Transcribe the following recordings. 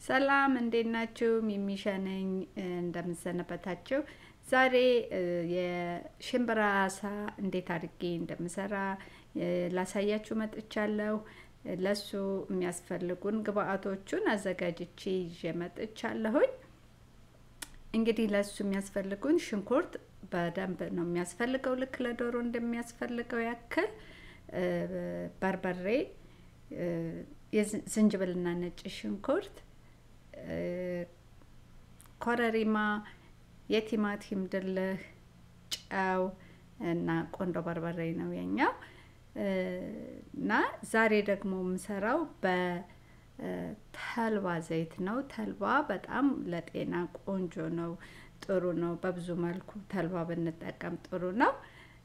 ሰላም እንዴት ናችሁ? ሚሚሻ ነኝ። እንደምሰነበታችሁ። ዛሬ የሽምብራ አሳ እንዴት አድርጌ እንደምሰራ ላሳያችሁ መጥቻለሁ። ለሱ የሚያስፈልጉን ግብአቶቹን አዘጋጅቼ ይዤ መጥቻለሁኝ። እንግዲህ ለሱ የሚያስፈልጉን ሽንኩርት በደንብ ነው የሚያስፈልገው፣ ልክ ለዶሮ እንደሚያስፈልገው ያክል በርበሬ፣ ዝንጅብልና ነጭ ሽንኩርት፣ ኮረሪማ፣ የቲማቲም ድልህ፣ ጨው እና ቆንዶ በርበሬ ነው የኛው እና ዛሬ ደግሞ የምሰራው በተልባ ዘይት ነው። ተልባ በጣም ለጤና ቆንጆ ነው፣ ጥሩ ነው። በብዙ መልኩ ተልባ ብንጠቀም ጥሩ ነው።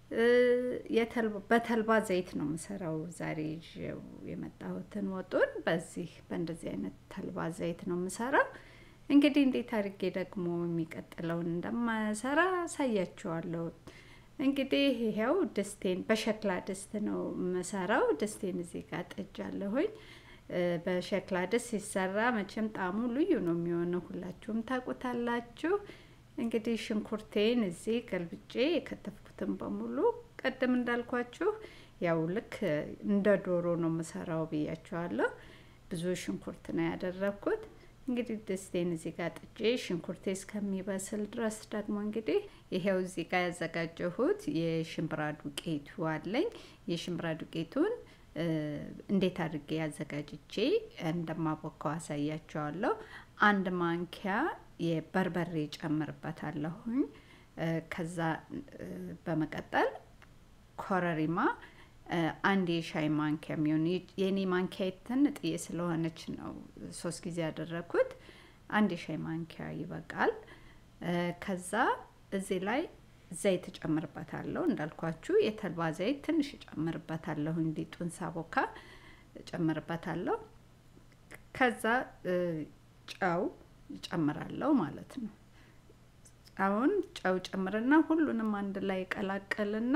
በተልባ ዘይት ነው የምሰራው ዛሬ ይዤው የመጣሁትን ወጡን በዚህ በእንደዚህ አይነት ተልባ ዘይት ነው የምሰራው። እንግዲህ እንዴት አድርጌ ደግሞ የሚቀጥለውን እንደማሰራ አሳያችኋለሁ። እንግዲህ ይሄው ድስቴን በሸክላ ድስት ነው የምሰራው። ድስቴን እዚህ ጋር ጥጃለሁኝ። በሸክላ ድስት ሲሰራ መቼም ጣዕሙ ልዩ ነው የሚሆነው፣ ሁላችሁም ታውቁታላችሁ። እንግዲህ ሽንኩርቴን እዚህ ገልብጬ የከተፍኩትን በሙሉ ቅድም እንዳልኳችሁ ያው ልክ እንደ ዶሮ ነው የምሰራው ብያችኋለሁ። ብዙ ሽንኩርት ነው ያደረግኩት። እንግዲህ ድስቴን እዚህ ጋር ጥጄ ሽንኩርቴ እስከሚበስል ድረስ ደግሞ እንግዲህ ይሄው እዚህ ጋር ያዘጋጀሁት የሽምብራ ዱቄቱ አለኝ። የሽምብራ ዱቄቱን እንዴት አድርጌ ያዘጋጅቼ እንደማቦካው አሳያቸዋለሁ። አንድ ማንኪያ የበርበሬ ጨምርበታለሁኝ። ከዛ በመቀጠል ኮረሪማ አንድ የሻይ ማንኪያ የሚሆን የኔ ማንኪያ ትንጥዬ ስለሆነች ነው ሶስት ጊዜ ያደረግኩት። አንድ የሻይ ማንኪያ ይበቃል። ከዛ እዚህ ላይ ዘይት እጨምርበታለሁ። እንዳልኳችሁ የተልባ ዘይት ትንሽ እጨምርበታለሁ። ሊጡን ሳቦካ እጨምርበታለሁ። ከዛ ጨው እጨምራለሁ ማለት ነው። አሁን ጨው ጨምርና ሁሉንም አንድ ላይ ቀላቀልና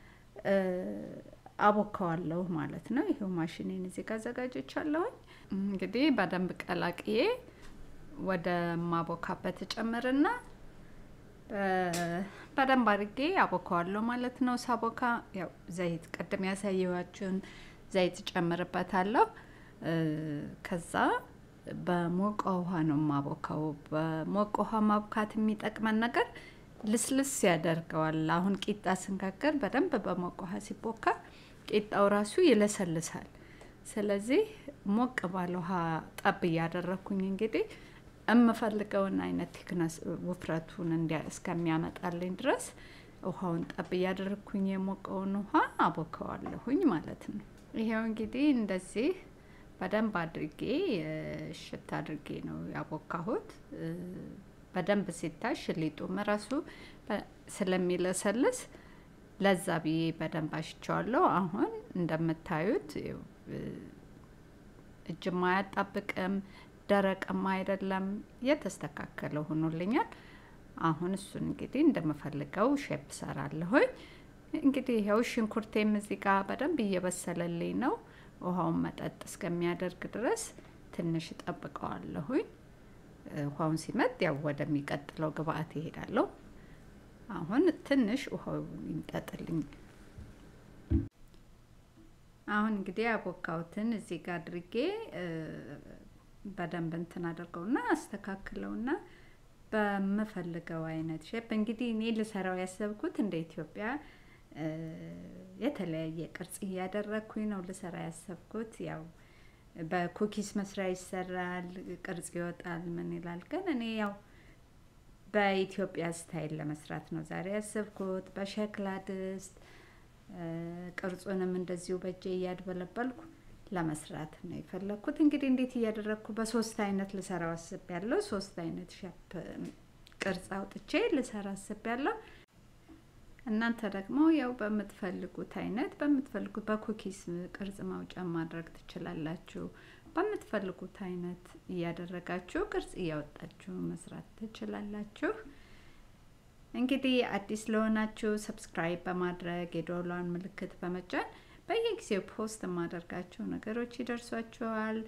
አቦካዋለሁ ማለት ነው። ይሄው ማሽኔን እዚህ ጋር አዘጋጅቻለሁኝ። እንግዲህ በደንብ ቀላቅዬ ወደ ማቦካበት ጨምርና በደንብ አድርጌ አቦካዋለሁ ማለት ነው። ሳቦካ ያው ዘይት ቅድም ያሳየኋችሁን ዘይት ጨምርበታለሁ። ከዛ በሞቀ ውሃ ነው ማቦካው። በሞቀ ውሃ ማብካት የሚጠቅመን ነገር ልስልስ ያደርገዋል። አሁን ቂጣ ስንጋገር በደንብ በሞቀ ውሃ ሲቦካ ቂጣው ራሱ ይለሰልሳል። ስለዚህ ሞቅ ባለ ውሃ ጠብ እያደረግኩኝ እንግዲህ የምፈልገውን አይነት ቲክነስ ውፍረቱን እስከሚያመጣልኝ ድረስ ውሃውን ጠብ እያደረግኩኝ የሞቀውን ውሃ አቦከዋለሁኝ ማለት ነው። ይሄው እንግዲህ እንደዚህ በደንብ አድርጌ ሽት አድርጌ ነው ያቦካሁት። በደንብ ሲታሽ ሊጡም ራሱ ስለሚለሰልስ ለዛ ብዬ በደንብ አሽቸዋለሁ። አሁን እንደምታዩት እጅም አያጣብቅም፣ ደረቅም አይደለም፣ የተስተካከለ ሆኖልኛል። አሁን እሱን እንግዲህ እንደምፈልገው ሼፕ ሰራለሁኝ። እንግዲህ ይኸው ሽንኩርቴም እዚህ ጋር በደንብ እየበሰለልኝ ነው። ውሃውን መጠጥ እስከሚያደርግ ድረስ ትንሽ እጠብቀዋለሁኝ። ውሃውን ሲመጥ ያው ወደሚቀጥለው ግብአት ይሄዳለሁ። አሁን ትንሽ ውሃው ይምጠጥልኝ። አሁን እንግዲህ ያቦካሁትን እዚህ ጋር አድርጌ በደንብ እንትን አድርገውና አስተካክለውና በምፈልገው አይነት ሼፕ እንግዲህ እኔ ልሰራው ያሰብኩት እንደ ኢትዮጵያ የተለያየ ቅርጽ እያደረግኩኝ ነው ልሰራ ያሰብኩት ያው በኩኪስ መስሪያ ይሰራል፣ ቅርጽ ይወጣል፣ ምን ይላል። ግን እኔ ያው በኢትዮጵያ ስታይል ለመስራት ነው ዛሬ ያሰብኩት። በሸክላ ድስት ቅርጹንም እንደዚሁ በእጄ እያድበለበልኩ ለመስራት ነው የፈለግኩት። እንግዲህ እንዴት እያደረግኩ በሶስት አይነት ልሰራው አስቤያለሁ። ሶስት አይነት ሸፕ ቅርጽ አውጥቼ ልሰራ አስቤያለሁ። እናንተ ደግሞ ያው በምትፈልጉት አይነት በምትፈልጉት በኩኪስ ቅርጽ ማውጫ ማድረግ ትችላላችሁ። በምትፈልጉት አይነት እያደረጋችሁ ቅርጽ እያወጣችሁ መስራት ትችላላችሁ። እንግዲህ አዲስ ለሆናችሁ ሰብስክራይብ በማድረግ የዶላን ምልክት በመጫን በየጊዜው ፖስት የማደርጋቸው ነገሮች ይደርሷችኋል።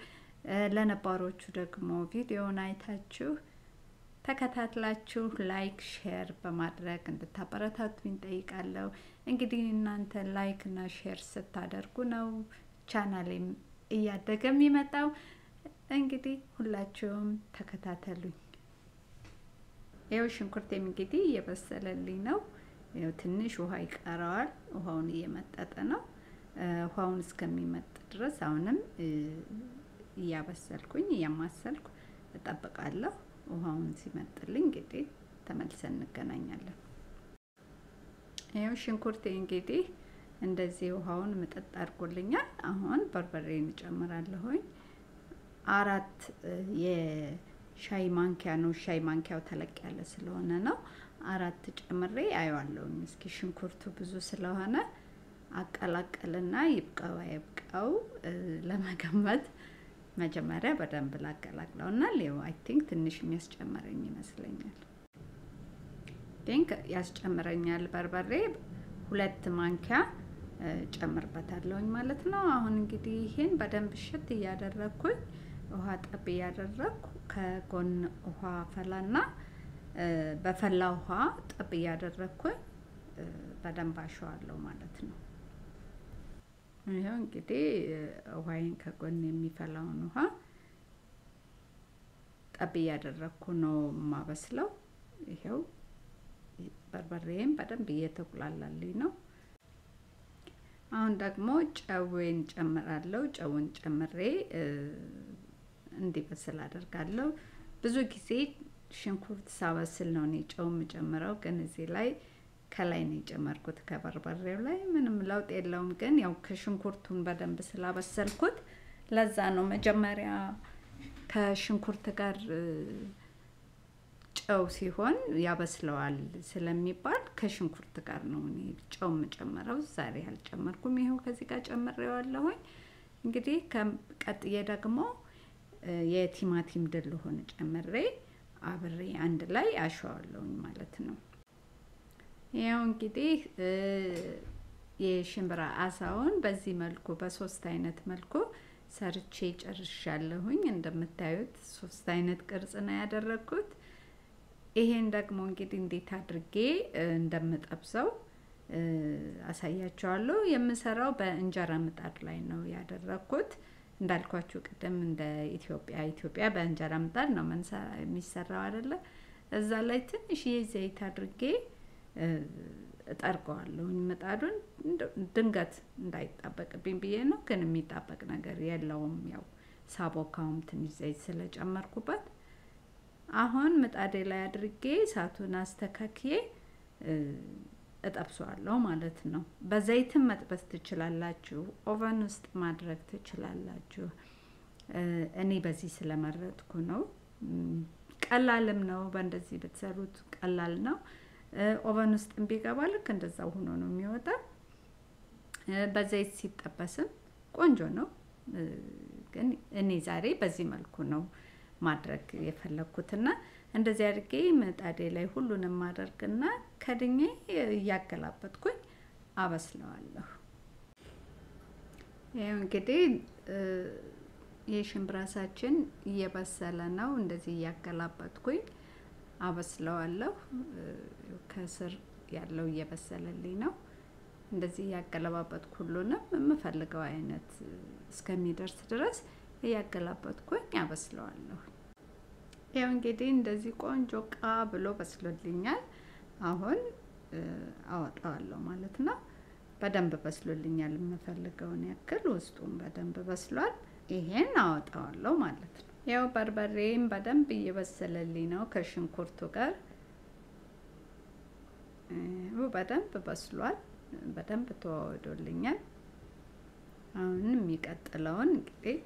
ለነባሮቹ ደግሞ ቪዲዮውን አይታችሁ ተከታትላችሁ ላይክ ሼር በማድረግ እንድታበረታቱኝ ጠይቃለሁ። እንግዲህ እናንተ ላይክ እና ሼር ስታደርጉ ነው ቻናሌም እያደገ የሚመጣው። እንግዲህ ሁላችሁም ተከታተሉኝ። ይኸው ሽንኩርቴም እንግዲህ እየበሰለልኝ ነው። ይኸው ትንሽ ውሃ ይቀረዋል። ውሃውን እየመጠጠ ነው። ውሃውን እስከሚመጥ ድረስ አሁንም እያበሰልኩኝ እያማሰልኩ እጠብቃለሁ። ውሃውን ሲመጥልኝ እንግዲህ ተመልሰን እንገናኛለን። ይኸው ሽንኩርቴ እንግዲህ እንደዚህ ውሃውን ምጥጥ አድርጎልኛል። አሁን በርበሬን እጨምራለሁኝ። አራት የሻይ ማንኪያ ነው። ሻይ ማንኪያው ተለቅ ያለ ስለሆነ ነው። አራት ጨምሬ አየዋለሁኝ። እስኪ ሽንኩርቱ ብዙ ስለሆነ አቀላቀልና ይብቃው አይብቃው ለመገመት መጀመሪያ በደንብ ላቀላቅለው እና ሌው አይ ቲንክ ትንሽ የሚያስጨምረኝ ይመስለኛል። ቲንክ ያስጨምረኛል። በርበሬ ሁለት ማንኪያ ጨምርበታለሁኝ ማለት ነው። አሁን እንግዲህ ይሄን በደንብ ሽት እያደረግኩኝ ውሃ ጠብ እያደረግኩ ከጎን ውሃ ፈላና በፈላ ውሃ ጠብ እያደረግኩኝ በደንብ አሸዋለሁ ማለት ነው። ይኸው እንግዲህ ውሃይን ከጎን የሚፈላውን ውሃ ጠብ እያደረግኩ ነው የማበስለው። ይኸው በርበሬም በደንብ እየተቁላላልኝ ነው። አሁን ደግሞ ጨዌን ጨምራለሁ። ጨውን ጨምሬ እንዲበስል አደርጋለሁ። ብዙ ጊዜ ሽንኩርት ሳበስል ነው እኔ ጨው የምጨምረው፣ ግን እዚህ ላይ ከላይ ነው የጨመርኩት ከበርበሬው ላይ ምንም ለውጥ የለውም። ግን ያው ከሽንኩርቱን በደንብ ስላበሰልኩት ለዛ ነው መጀመሪያ ከሽንኩርት ጋር ጨው ሲሆን ያበስለዋል ስለሚባል ከሽንኩርት ጋር ነው እኔ ጨው የምጨምረው። ዛሬ አልጨመርኩም። ይኸው ከዚህ ጋር ጨምሬዋለሁኝ። እንግዲህ ቀጥዬ ደግሞ የቲማቲም ድልሆን ጨምሬ አብሬ አንድ ላይ አሸዋለሁኝ ማለት ነው። ያው እንግዲህ የሽምብራ አሳውን በዚህ መልኩ በሶስት አይነት መልኩ ሰርቼ ጨርሻለሁኝ። እንደምታዩት ሶስት አይነት ቅርጽ ነው ያደረግኩት። ይሄን ደግሞ እንግዲህ እንዴት አድርጌ እንደምጠብሰው አሳያቸዋለሁ። የምሰራው በእንጀራ ምጣድ ላይ ነው ያደረግኩት። እንዳልኳችሁ ቅድም እንደ ኢትዮጵያ ኢትዮጵያ በእንጀራ ምጣድ ነው የሚሰራው አይደለ? እዛ ላይ ትንሽዬ ዘይት አድርጌ እጠርገዋለሁኝ ምጣዱን ድንገት እንዳይጣበቅብኝ ብዬ ነው። ግን የሚጣበቅ ነገር የለውም። ያው ሳቦካውም ትንሽ ዘይት ስለጨመርኩበት አሁን ምጣዴ ላይ አድርጌ እሳቱን አስተካክዬ እጠብሰዋለሁ ማለት ነው። በዘይትም መጥበስ ትችላላችሁ፣ ኦቨን ውስጥ ማድረግ ትችላላችሁ። እኔ በዚህ ስለመረጥኩ ነው። ቀላልም ነው። በእንደዚህ ብትሰሩት ቀላል ነው። ኦቨን ውስጥ ቢገባ ልክ እንደዛው ሆኖ ነው የሚወጣ። በዘይት ሲጠበስም ቆንጆ ነው። ግን እኔ ዛሬ በዚህ መልኩ ነው ማድረግ የፈለግኩትና እንደዚህ አድርጌ ምጣዴ ላይ ሁሉንም ማደርግና ከድኜ እያገላበጥኩኝ አበስለዋለሁ። ይኸው እንግዲህ የሽምብራሳችን እየበሰለ ነው። እንደዚህ እያገላበጥኩኝ አበስለዋለሁ። ከስር ያለው እየበሰለልኝ ነው። እንደዚህ እያገለባበጥኩ ሁሉንም የምፈልገው አይነት እስከሚደርስ ድረስ እያገላበጥኩኝ አበስለዋለሁ። ያው እንግዲህ እንደዚህ ቆንጆ ቃ ብሎ በስሎልኛል። አሁን አወጣዋለሁ ማለት ነው። በደንብ በስሎልኛል። የምፈልገውን ያክል ውስጡም በደንብ በስሏል። ይሄን አወጣዋለሁ ማለት ነው። ያው በርበሬም በደንብ እየበሰለልኝ ነው ከሽንኩርቱ ጋር በደንብ በስሏል። በደንብ ተዋወዶልኛል። አሁን የሚቀጥለውን እንግዲህ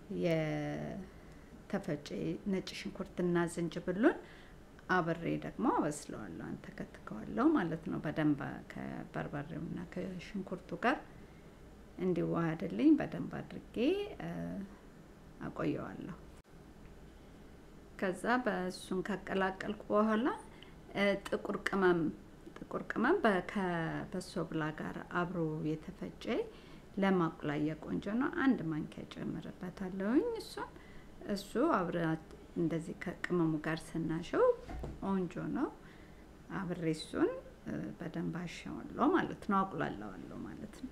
የተፈጨ ነጭ ሽንኩርትና ዝንጅብሉን አብሬ ደግሞ አበስለዋለሁ፣ አንተከትከዋለሁ ማለት ነው። በደንብ ከበርበሬውና ከሽንኩርቱ ጋር እንዲዋሃድልኝ በደንብ አድርጌ አቆየዋለሁ። ከዛ በእሱን ካቀላቀልኩ በኋላ ጥቁር ቅመም ጥቁር ቅመም ከበሶ ብላ ጋር አብሮ የተፈጨ ለማቁላያ ቆንጆ ነው። አንድ ማንኪያ ጨምርበታለሁኝ። እሱን እሱ አብረ እንደዚህ ከቅመሙ ጋር ስናሸው ቆንጆ ነው። አብሬ እሱን በደንብ አሸዋለሁ ማለት ነው፣ አቁላለዋለሁ ማለት ነው።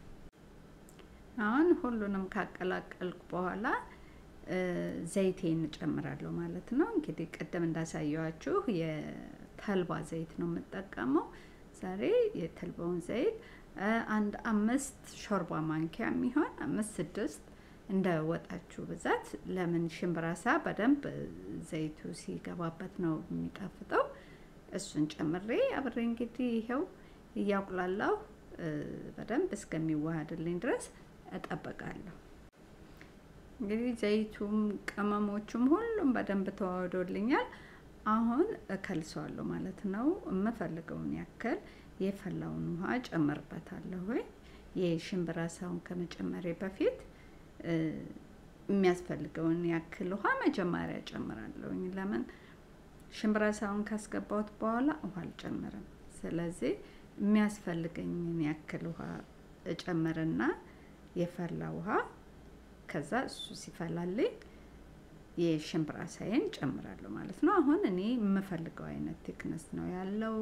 አሁን ሁሉንም ካቀላቀልኩ በኋላ ዘይቴን እጨምራለሁ ማለት ነው። እንግዲህ ቅድም እንዳሳየዋችሁ የተልባ ዘይት ነው የምጠቀመው ዛሬ። የተልባውን ዘይት አንድ አምስት ሾርባ ማንኪያ የሚሆን አምስት ስድስት እንደ ወጣችሁ ብዛት። ለምን ሽምብራሳ በደንብ ዘይቱ ሲገባበት ነው የሚጣፍጠው። እሱን ጨምሬ አብሬ እንግዲህ ይኸው እያቁላላሁ በደንብ እስከሚዋሃድልኝ ድረስ እጠብቃለሁ። እንግዲህ ዘይቱም ቅመሞቹም ሁሉም በደንብ ተዋህዶልኛል። አሁን እከልሰዋለሁ ማለት ነው። የምፈልገውን ያክል የፈላውን ውሃ ጨምርበታለሁ። ወይ የሽምብራ ሳውን ከመጨመሬ በፊት የሚያስፈልገውን ያክል ውሃ መጀመሪያ ጨምራለሁኝ። ለምን ሽምብራ ሳውን ካስገባሁት በኋላ ውሃ አልጨምርም። ስለዚህ የሚያስፈልገኝን ያክል ውሃ እጨምርና የፈላ ውሃ ከዛ እሱ ሲፈላልኝ የሽምብራ ሳይን ጨምራለሁ ማለት ነው። አሁን እኔ የምፈልገው አይነት ቲክነስ ነው ያለው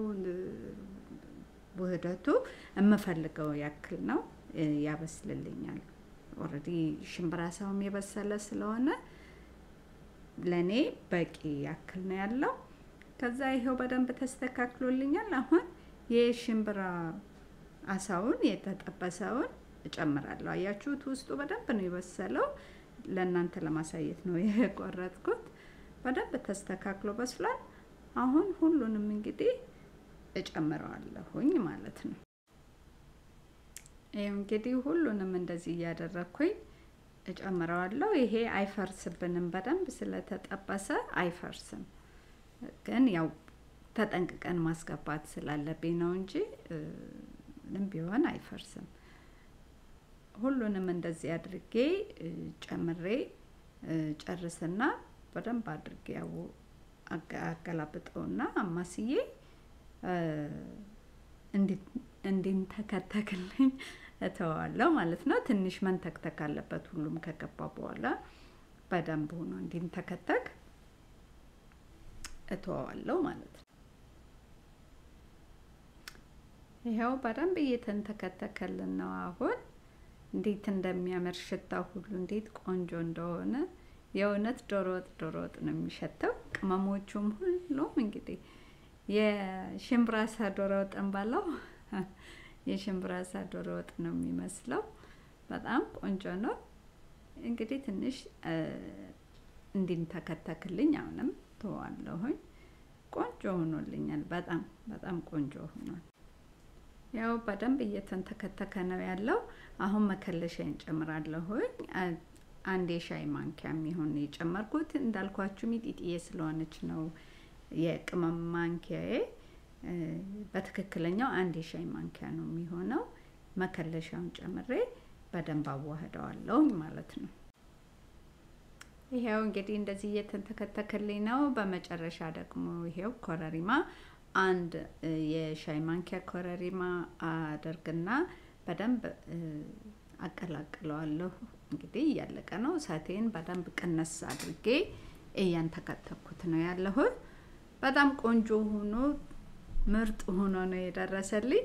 ውህደቱ የምፈልገው ያክል ነው ያበስልልኛል። ኦልሬዲ ሽምብራ ሳውም የበሰለ ስለሆነ ለእኔ በቂ ያክል ነው ያለው። ከዛ ይሄው በደንብ ተስተካክሎልኛል። አሁን የሽምብራ አሳውን የተጠበሰውን እጨምራለሁ። አያችሁት? ውስጡ በደንብ ነው የበሰለው። ለእናንተ ለማሳየት ነው የቆረጥኩት። በደንብ ተስተካክሎ በስሏል። አሁን ሁሉንም እንግዲህ እጨምረዋለሁኝ ማለት ነው። ይህ እንግዲህ ሁሉንም እንደዚህ እያደረግኩኝ እጨምረዋለሁ። ይሄ አይፈርስብንም፣ በደንብ ስለተጠበሰ አይፈርስም። ግን ያው ተጠንቅቀን ማስገባት ስላለብኝ ነው እንጂ ምንም ቢሆን አይፈርስም። ሁሉንም እንደዚህ አድርጌ ጨምሬ ጨርስና በደንብ አድርጌ ያው አገላብጠውና አማስዬ እንዲንተከተክልኝ እተዋለሁ ማለት ነው። ትንሽ መንተክተክ አለበት ሁሉም ከገባ በኋላ በደንብ ሆኖ እንዲንተከተክ እተዋለሁ ማለት ነው። ይኸው በደንብ እየተንተከተከልን ነው አሁን እንዴት እንደሚያምር ሽታ ሁሉ እንዴት ቆንጆ እንደሆነ የእውነት ዶሮ ወጥ ዶሮ ወጥ ነው የሚሸተው። ቅመሞቹም ሁሉም እንግዲህ የሽምብራሳ ዶሮ ወጥ እንባለው የሽምብራሳ ዶሮ ወጥ ነው የሚመስለው። በጣም ቆንጆ ነው። እንግዲህ ትንሽ እንዲንተከተክልኝ አሁንም ተዋለሁኝ። ቆንጆ ሆኖልኛል። በጣም በጣም ቆንጆ ሆኗል። ያው በደንብ እየተንተከተከ ነው ያለው። አሁን መከለሻ እንጨምራለሁኝ። አንድ የሻይ ማንኪያ የሚሆን የጨመርኩት እንዳልኳችሁ ሚጢጥዬ ስለሆነች ነው የቅመም ማንኪያዬ። በትክክለኛው አንድ የሻይ ማንኪያ ነው የሚሆነው። መከለሻውን ጨምሬ በደንብ አዋህደዋለሁኝ ማለት ነው። ይሄው እንግዲህ እንደዚህ እየተንተከተከልኝ ነው። በመጨረሻ ደግሞ ይሄው ኮረሪማ አንድ የሻይ ማንኪያ ኮረሪማ አደርግና በደንብ አቀላቅለዋለሁ። እንግዲህ እያለቀ ነው። እሳቴን በደንብ ቅነስ አድርጌ እያንተከተኩት ነው ያለሁት። በጣም ቆንጆ ሆኖ ምርጥ ሆኖ ነው የደረሰልኝ።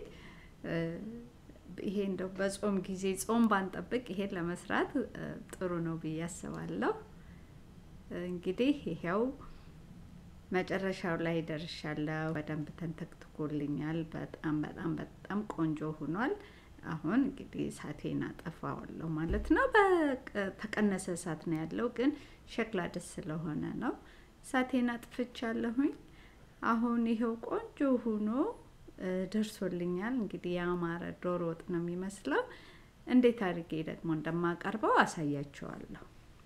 ይሄ እንደው በጾም ጊዜ ጾም ባንጠብቅ ይሄን ለመስራት ጥሩ ነው ብዬ አስባለሁ። እንግዲህ ይሄው መጨረሻው ላይ ደርሻለሁ። በደንብ ተንተክትኮልኛል። በጣም በጣም በጣም ቆንጆ ሆኗል። አሁን እንግዲህ እሳቴን አጠፋዋለሁ ማለት ነው። በተቀነሰ እሳት ነው ያለው፣ ግን ሸክላ ደስ ስለሆነ ነው። እሳቴን አጥፍቻለሁኝ። አሁን ይኸው ቆንጆ ሆኖ ደርሶልኛል። እንግዲህ ያማረ ዶሮ ወጥ ነው የሚመስለው። እንዴት አድርጌ ደግሞ እንደማቀርበው አሳያቸዋለሁ።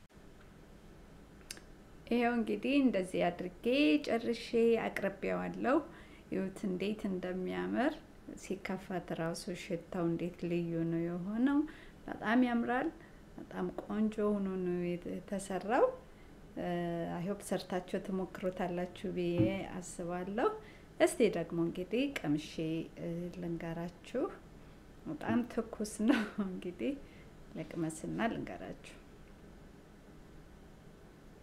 ይኸው እንግዲህ እንደዚህ አድርጌ ጨርሼ አቅርቤዋለሁ። ይሁት እንዴት እንደሚያምር ሲከፈት ራሱ ሽታው እንዴት ልዩ ነው የሆነው። በጣም ያምራል። በጣም ቆንጆ ሆኖ ነው የተሰራው። አይሆፕ ሰርታችሁ ትሞክሩታላችሁ ብዬ አስባለሁ። እስቲ ደግሞ እንግዲህ ቀምሼ ልንገራችሁ። በጣም ትኩስ ነው። እንግዲህ ልቅመስና ልንገራችሁ።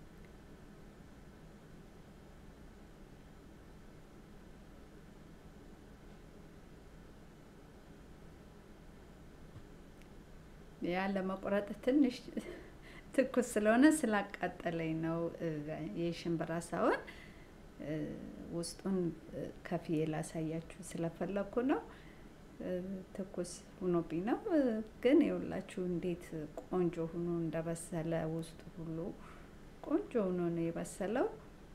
ያ ለመቁረጥ ትንሽ ትኩስ ስለሆነ ስላቃጠለኝ ነው። የሽምብራ ሳውን ውስጡን ከፍዬ ላሳያችሁ ስለፈለኩ ነው። ትኩስ ሆኖብኝ ነው። ግን የሁላችሁ እንዴት ቆንጆ ሆኖ እንደበሰለ ውስጡ ሁሉ ቆንጆ ሆኖ ነው የበሰለው።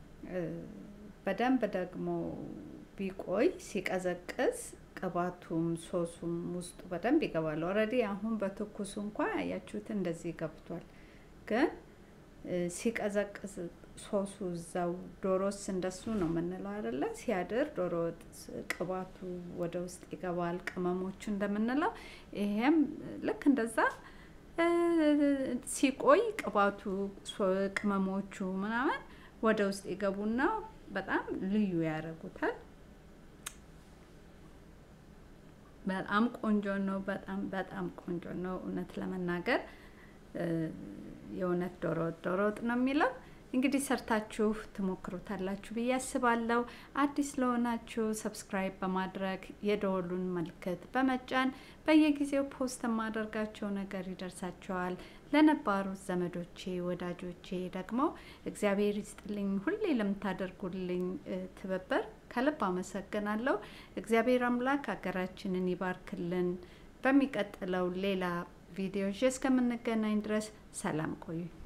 በደንብ ደግሞ ቢቆይ ሲቀዘቅዝ ቅባቱም ሶሱም ውስጡ በደንብ ይገባል። ኦልሬዲ አሁን በትኩሱ እንኳ ያያችሁት እንደዚህ ገብቷል። ግን ሲቀዘቅዝ ሶሱ እዛው ዶሮስ እንደሱ ነው የምንለው አይደለ? ሲያድር ዶሮ ወጥ ቅባቱ ወደ ውስጥ ይገባል፣ ቅመሞቹ እንደምንለው ይሄም ልክ እንደዛ ሲቆይ ቅባቱ ቅመሞቹ ምናምን ወደ ውስጥ ይገቡና በጣም ልዩ ያደርጉታል። በጣም ቆንጆ ነው። በጣም በጣም ቆንጆ ነው። እውነት ለመናገር የእውነት ዶሮ ወጥ ዶሮ ወጥ ነው የሚለው። እንግዲህ ሰርታችሁ ትሞክሩታላችሁ ብዬ አስባለሁ። አዲስ ለሆናችሁ ሰብስክራይብ በማድረግ የደወሉን ምልክት በመጫን በየጊዜው ፖስት የማደርጋቸው ነገር ይደርሳቸዋል። ለነባሩት ዘመዶቼ ወዳጆቼ ደግሞ እግዚአብሔር ይስጥልኝ። ሁሌ ለምታደርጉልኝ ትብብር ከልብ አመሰግናለሁ። እግዚአብሔር አምላክ ሀገራችንን ይባርክልን። በሚቀጥለው ሌላ ቪዲዮ እስከምንገናኝ ድረስ ሰላም ቆዩ።